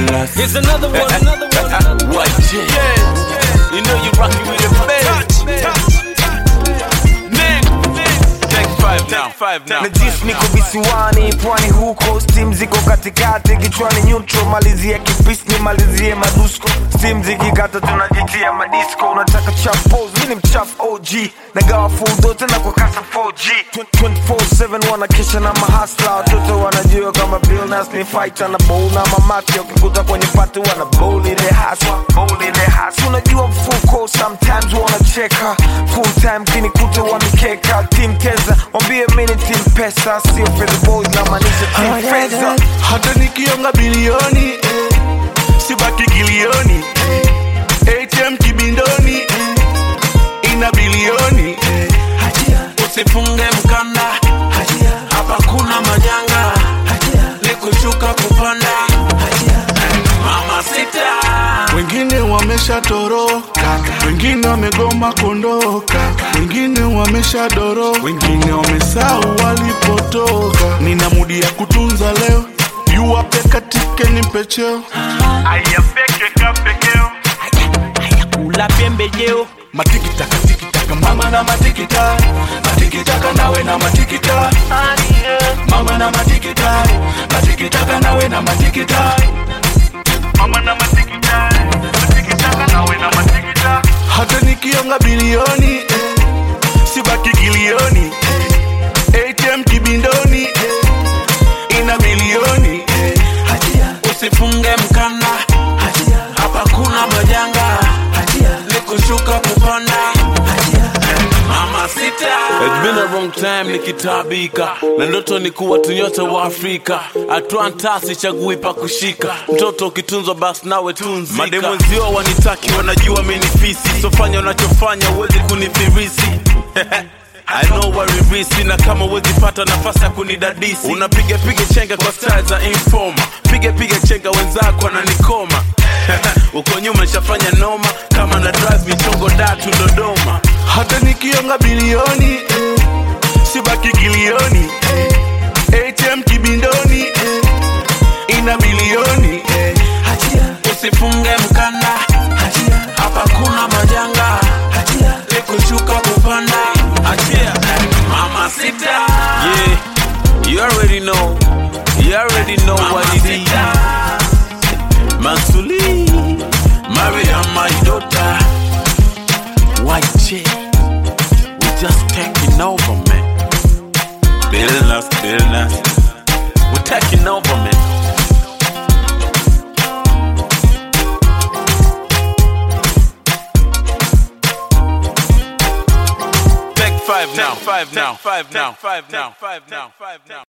Villainous. Here's another one, another one, another one. White J. You know you rockin' with the best. Nick, take five now, five now. najisi niko visiwani pwani huko stim ziko katikati kichwani nyutro malizie kipisi ni malizie madusko stim zikikata tunajitia madisco unataka chapos mi ni mchafu og nagawa full tena kwa kasa 4g 24/7 wanakesha na mahasla watoto wanajua kama bilnas ni fighter na bowl na mamati wakikuta kwenye pati wana bowl ile haswa bowl ile haswa unajua mfuko sometimes wanacheka full time kinikuta wanikeka team keza wambie mini team pesa sio fedha boys na maanisha team fedha hata nikionga bilioni eh, sibaki kilioni eh, atm kibindoni eh, ina bilioni eh, Usifunge mkanda, hapa kuna majanga, ni kushuka kupanda. Mama sita, wengine wameshatoroka wengine wamegoma kondoka wengine wameshadoro wengine wamesahau walipotoka nina mudi ya kutunza leo yuwape katike ni pecheo Kula pembejeo matikitaka tikitaka mama na matikita matikitaka nawe na matikita mama na matikita matikitaka nawe na matikita mama na matikita matikitaka nawe na matikita hata nikionga bilioni eh, sibaki kilioni eh, atm kibindoni eh, ina milioni eh, usifunge mkanda, hapa kuna majanga, ni kushuka kupanda. Mama sita, it's been a long time nikitabika na ndoto ni kuwa tunyote wa Afrika, Atlanta chagui pa kushika, mtoto ukitunzwa basi nawe tunzika. Mademwenzio wanitaki wanajua mimi ni fisi, sofanya unachofanya uwezi kunifirisi I know waririsi na kama uwezi pata nafasi ya kunidadisi unapiga piga chenga kwa style za informa piga piga chenga wenzako ananikoma uko nyuma nishafanya noma kama na drive michongo datu Dodoma hata nikionga bilioni eh, sibaki kilioni eh, atm kibindoni eh, ina bilioni eh, usifunge mkanda hapa kuna majanga ni kushuka kupanda achia mama sita yeah you already know you already know what it is Mansuli Mariam my daughter White chick we just taking over man Building us, building us We're taking over man Take five now, five now, five now, five now, five now, five now.